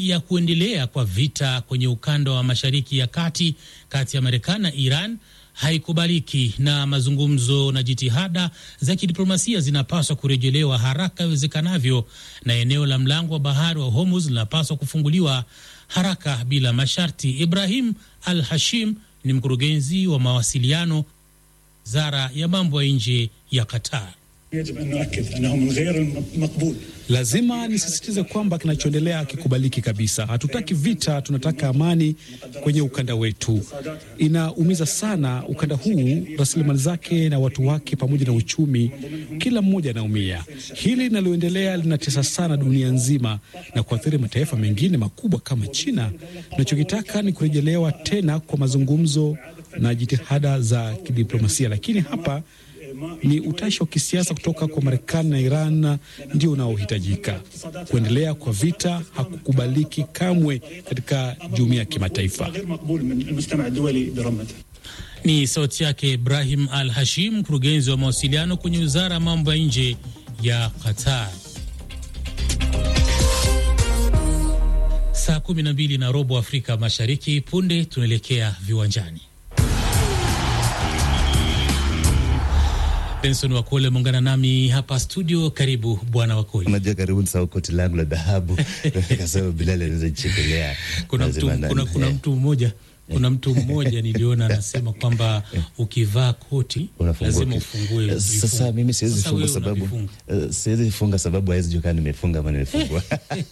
ya kuendelea kwa vita kwenye ukanda wa Mashariki ya Kati kati ya Marekani na Iran haikubaliki na mazungumzo na jitihada za kidiplomasia zinapaswa kurejelewa haraka iwezekanavyo, na eneo la mlango wa bahari wa Hormuz linapaswa kufunguliwa haraka bila masharti. Ibrahim Al Hashim ni mkurugenzi wa mawasiliano wizara ya mambo ya nje ya Qatar. Lazima nisisitize kwamba kinachoendelea kikubaliki kabisa. Hatutaki vita, tunataka amani kwenye ukanda wetu. Inaumiza sana ukanda huu, rasilimali zake na watu wake, pamoja na uchumi, kila mmoja anaumia. Hili linaloendelea linatesa sana dunia nzima na kuathiri mataifa mengine makubwa kama China. Tunachokitaka ni kurejelewa tena kwa mazungumzo na jitihada za kidiplomasia, lakini hapa ni utashi wa kisiasa kutoka kwa Marekani na Iran ndio unaohitajika. Kuendelea kwa vita hakukubaliki kamwe katika jumuiya ya kimataifa. Ni sauti yake Ibrahim Al Hashim, mkurugenzi wa mawasiliano kwenye wizara ya mambo ya nje ya Qatar. Saa kumi na mbili na robo Afrika Mashariki. Punde tunaelekea viwanjani. Benson Wakole muungana nami hapa studio. Karibu bwana Wakole. Unajua, karibu nisahau koti langu la dhahabu kasema Bilali anaweza chekelea. Kuna mtu, kuna, kuna mtu mmoja kuna mtu mmoja niliona anasema kwamba ukivaa koti lazima ufungue. Sasa mimi siwezi funga sababu siwezi funga sababu hawezi jua kama nimefunga ama nimefungwa.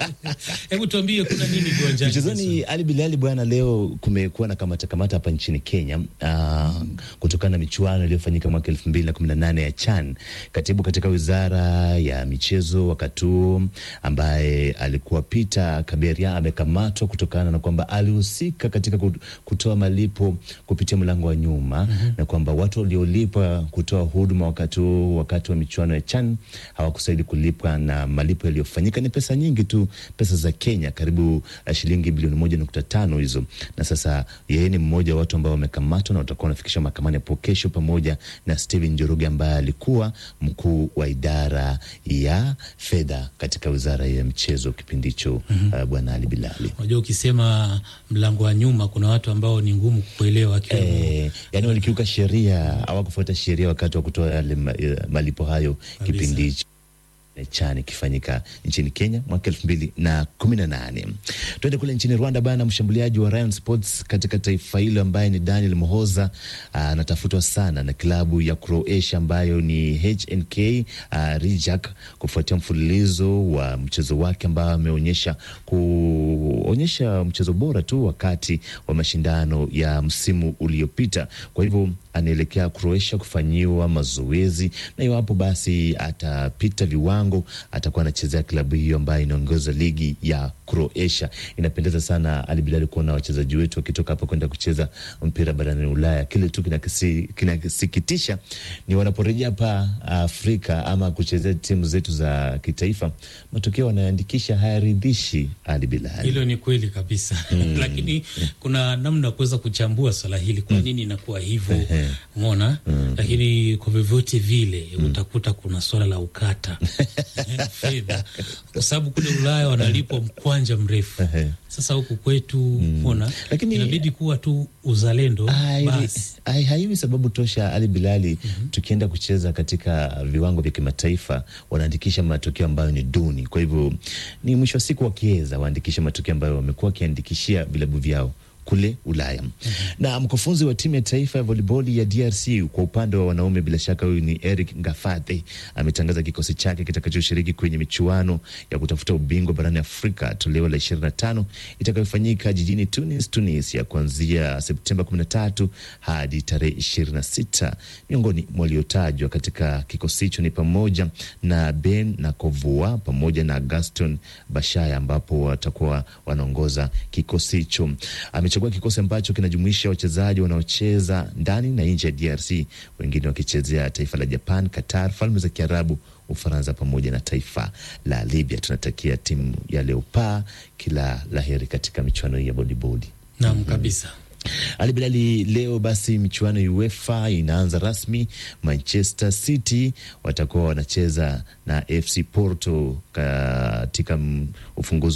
Hebu tuambie kuna nini viwanjani? Mchezoni Ali Bilali bwana, leo kumekuwa na kamata kamata hapa nchini Kenya uh, kutokana na michuano iliyofanyika mwaka elfu mbili na kumi na nane ya CHAN. Katibu katika wizara ya michezo wakati huo ambaye alikuwa Peter Kaberia amekamatwa kutokana na kwamba alihusika katika kutoa malipo kupitia mlango wa nyuma mm -hmm. na kwamba watu waliolipa kutoa huduma wakati wakati wa michuano ya CHAN hawakustahili kulipwa, na malipo yaliyofanyika ni pesa nyingi tu, pesa za Kenya karibu shilingi bilioni moja nukta tano hizo. Na sasa yeye ni mmoja wa watu ambao wamekamatwa na watakuwa wanafikishwa mahakamani hapo kesho, pamoja na Steven Njoroge ambaye alikuwa mkuu wa idara ya fedha katika wizara ya michezo kipindi hicho. mm -hmm. Uh, bwana Ali Bilali, unajua ukisema mlango wa nyuma kuna watu ambao ni ngumu kuelewa eh, yani walikiuka sheria, hawakufuata sheria wakati wa kutoa yale malipo hayo kipindi hicho CHAN ikifanyika nchini Kenya mwaka elfu mbili na kumi na nane. Tuende kule nchini Rwanda bana. Mshambuliaji wa Rayon Sports katika taifa hilo ambaye ni Daniel Mohoza anatafutwa sana na klabu ya Croatia ambayo ni HNK uh, Rijeka kufuatia mfululizo wa mchezo wake ambao ameonyesha kuonyesha mchezo bora tu wakati wa mashindano ya msimu uliopita. Kwa hivyo anaelekea Croatia kufanyiwa mazoezi na iwapo basi atapita viwango atakuwa anachezea klabu hiyo ambayo inaongoza ligi ya Croatia. Inapendeza sana Ali Bilali kuona wachezaji wetu wakitoka hapa kwenda kucheza mpira barani Ulaya. Kile tu kinasikitisha ni wanaporejea hapa Afrika ama kuchezea timu zetu za kitaifa, matokeo wanaandikisha hayaridhishi. Ali Bilali, hilo ni kweli kabisa mm. Lakini kuna namna kuweza kuchambua swala hili, kwa nini inakuwa hivyo Umeona mm. Lakini kwa vyovyote vile mm. utakuta kuna swala la ukata fedha, kwa sababu kule Ulaya wanalipwa mkwanja mrefu. Sasa huku kwetu umeona mm. Lakini inabidi kuwa tu uzalendo basi, haiwi sababu tosha Ali Bilali. mm -hmm. Tukienda kucheza katika viwango vya kimataifa wanaandikisha matokeo ambayo ni duni, kwa hivyo ni mwisho wa siku wakiweza waandikisha matokeo ambayo wamekuwa wakiandikishia vilabu vyao kule Ulaya. mm -hmm. Na mkufunzi wa timu ya taifa ya voliboli ya DRC kwa upande wa wanaume, bila shaka huyu ni Eric Ngafate, ametangaza kikosi chake kitakachoshiriki kwenye michuano ya kutafuta ubingwa barani Afrika toleo la 25 itakayofanyika jijini Tunis, Tunisia, kuanzia Septemba 13 hadi tarehe 26. Miongoni mwa waliotajwa katika kikosi hicho ni pamoja na Ben Nakovua pamoja na Gaston Bashaya, ambapo watakuwa wanaongoza kikosi hicho. Amechagua kikosi ambacho kinajumuisha wachezaji wanaocheza ndani na nje ya DRC, wengine wakichezea taifa la Japan, Qatar, Falme za Kiarabu, Ufaransa pamoja na taifa la Libya. Tunatakia timu ya Leopard kila laheri katika michuano hii ya bodibodi. Naam, kabisa. Ali Bilali, leo basi michuano ya UEFA inaanza rasmi. Manchester City watakuwa wanacheza na FC Porto katika ufunguzi